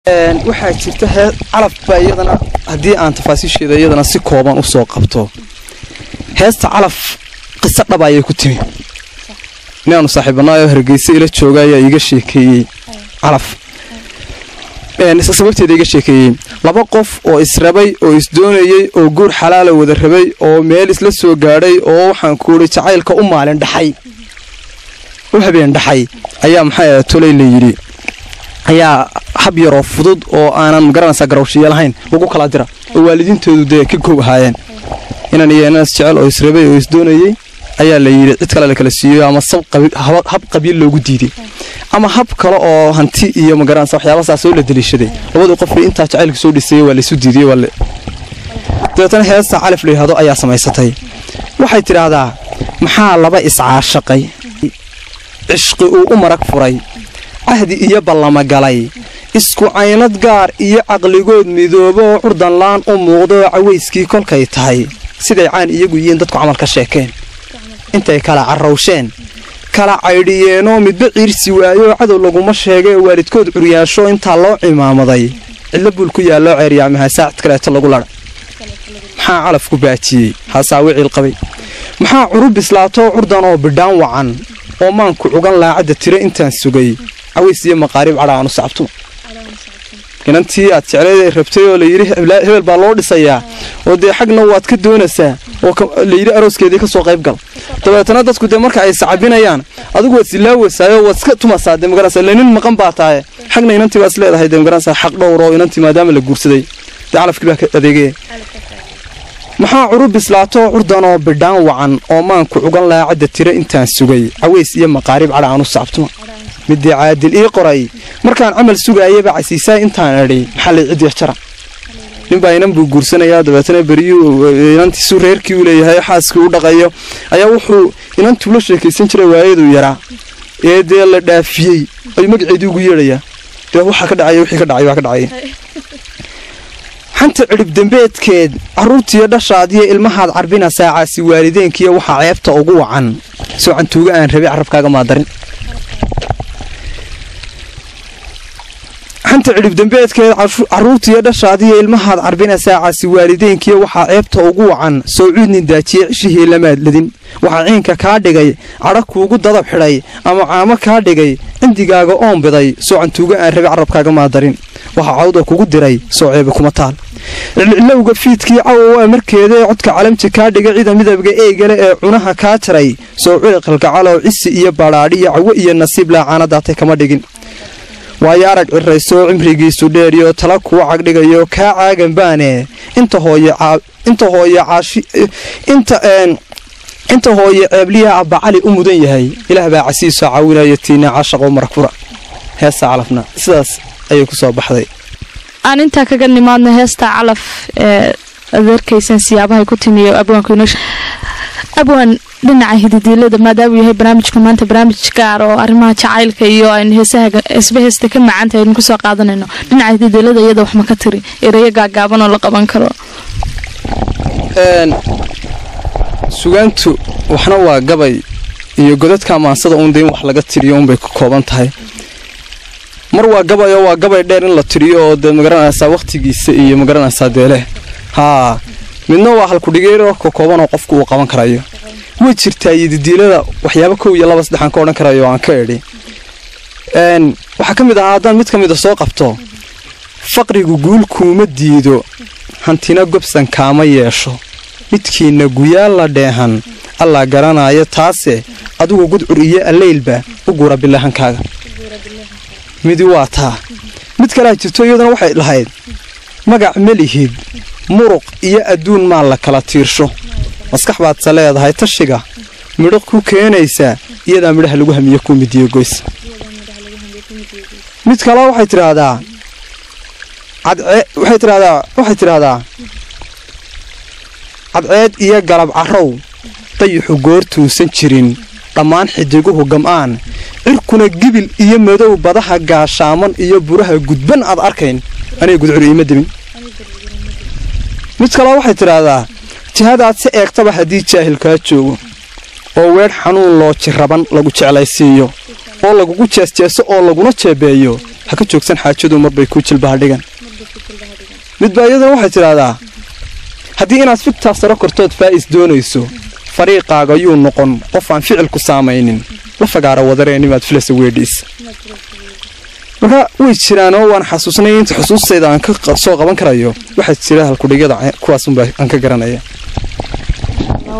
waxaa jirta hee calaf baa iyadana haddii aan tafaasiisheeda iyadana si kooban usoo qabto heesta calaf qiso dhaba ayay ku timi inaanu saaxiibanaayo hargeysa ila jooga ayaa iiga sheekeeyey calaf sababteeda iga sheekeeyey laba qof oo israbay oo isdoonayey oo guur xalaala wada rabay oo meel isla soo gaadhay oo waxaan kuuhi jacaylka u maalin dhaxay u habeen dhaxay ayaa maxaa tolay la yidhi ayaa hab yaroo fudud oo aanan magaranaysaa garawshiya lahayn lagu kala dira oo waalidiintoodu dee ka goob ahaayeen inan iyo inaas jecel oo israbay oo isdoonayey ayaa la yidhi cid kale la kala siiyo ama hab qabiil loogu diiday ama hab kale oo hanti iyo magaranaysa waxyaabasaas oo la daliishaday labadii qofkii intaa jacaylka soo dhisayey waa laysu diidiyey waa dabeetana heesta calif la yidhahdo ayaa samaysatay waxay tidhaahdaa maxaa laba iscaashaqay cishqi uu u marag furay cahdi iyo ballama galay isku caynad gaar iyo caqligood midoobo oo curdanlaan u muuqdo oo cawayskii kolkay tahay siday caan iyagu yihiin dadku camal ka sheekeen intay kala carrawsheen kala caydhiyeenoo midba ciirsi waayooo cadow laguma sheegay oo waalidkood curyaasho intaa loo cimaamaday cidlo buul ku yaalloo ceeryaamaha saacid kaleeto lagu ladha maxaa calafku baajiyey haasaawi ciilqabay maxaa curu bislaatoo curdan oo bidhaan wacan oo maanku cugan laacadda tiro intaan sugay caways iyo maqaarib cadha aanu sacabtuma inantii aad jecleed rabtay oo layidhi hebel baa loo dhisayaa oo dee xagna waad ka doonaysaa oo layidhi arooskeedii ka soo qayb gal dabeetana dadku dee marka ay sacabinayaan adigu waad silaawaysaayoo waad iska tumasaa dee magaranaysa lenin maqan baa tahay xagna inantii baad is leedahay dee magaranaysa xaq dhowr oo inantii maadaama la guursaday dee calafkii baa ka adeegaya maxaa curu bislaatoo curdan oo bidhaan wacan oo maanku cugan laacadda tiro intaan sugay caways iyo maqaarib cadha aanu sacabtuma midii caadil ii qoray markaan camal sugaayaba casiisaa intaan edhay maxaa lay cidya jara ninbaa inan buu guursanayaa dabeetana beriyuu inantiisu reerkii u leeyahay xaaskii u dhaqayo ayaa wuxuu inantuu la sheekaysan jiray waayaduu yaraa ee dee la dhaafiyey ayuu magaceedii ugu yeedhayaa dee waxaa ka dhacaya wixii ka dhacay waa ka dhacay xanta cidhib dembeedkeed carruurtiiyo dhashaadiyo ilmahaad carbina saacaasi waalideenkiiyo waxaa ceebta ugu wacan soo cantuuga aan rabay carabkaaga maadarin xanta cidhibdembeedkeed carruurtiiyo dhashaadiyo ilmahaad carbina saacaasi waalideenkiiyo waxaa ceebta ugu wacan soo cuudnin daajiye cishihii lamaad ladin waxaa ciinka kaa dhigay cadha kuugu dadab xidhay ama caamo kaa dhigay cindigaaga oon biday soo cantuuga aan rabi carabkaaga maadarin waxaa cawda kugu diray soo ceebe kuma taal cilcilowga fiidkii cawowa markeedaee codka calamti kaa dhigay cida midabga eegale ee cunaha kaa tiray soo cili qalgacalow cisi iyo badhaadhiyo cawo iyo nasiib laacaanadaatay kama dhigin waayo arag ciraysoo cimrigiisu dheeriyo tala kuu cagdhigayo kaa caagan baane inta hooye inta hooye caashi inta inta hooye ceebliyaha abbacali u mudan yahay ilaah baa casiisoo caawinaya tiina caashaqoo marakfura heesta calafna sidaas ayay ku soo baxday aan intaa kaga nimaadno heesta calaf ee adeerkaysan siyaabahay ku timiyo abwaanku abwaan dhinaca hididiilada maadaamuu yahay barnaamijka maanta barnaamij gaar oo arrimaha jacaylka iyo aynu heesaha isba heesta ka macaantahay aynu kusoo qaadanayno dhinaca hididiilada iyada wax ma ka tiri erayo gaagaaban oo la qaban karo sugaantu waxna waa gabay iyo godadka maansada uun dayn wax laga tiriyo unbay ka kooban tahay mar waa gabay oo waa gabay dheer in la tiriyo oo dee magaranaysaa wakhtigiisa iyo magaranaysaa deeleh haa midna waa halkudhigeero ka kooban oo qofku uu qaban karayo way jirtaa yididiilada waxyaaba kow iyo laba saddexaan ka odhan karayo aan ka edhi waxaa ka mid ahaa haddaan mid ka mida soo qabto faqrigu guul kuuma diido hantina gobsan kaama yeesho midkiinna guyaal la dheehan allaa garanaayo taase adigu gudcur iyo allaylba u gura bilahankaaga midi waa taa mid kalea jirto iyaduna waxay lahayd magac ma lihid muruq iyo adduun maa la kala tiirsho maskax baadse leedahay tashiga midho ku keenaysaa iyadaa midhaha lagu hamiyo ku midiyo goys mid kale waxay tidhaahdaa waxay tidhahdaa waxay tidhaahdaa cadceed iyo galab carrow dayixu goortuusan jirin dhammaan xidiguhu gam'aan cirkuna gibil iyo madow badaha gaashaaman iyo buraha gudban aad arkayn anay gudcur iima demin mid kale waxay tidhaahdaa jihadaad si eegtaba haddii jaahil kaa joogo oo weedh xanuun loo jiraban lagu jeclaysiiyo oo lagugu jeesjeeso oo laguna jeebeeyo ha ka joogsan xaajadu marbay kuu jilbaha dhigan midbaa iyaduna waxay tidhaahdaa haddii inaad figtaa saro kortood faa'is doonayso fariiqaaga yuu noqon qof aan ficilku saamaynin la fagaara wadareennimaad filasa weedhiis marka way jiraanoo waan xasuusnay inta xusuustayda aan ka soo qaban karayo waxaa jira halkudhigyada kuwaasunbaa aan ka garanaya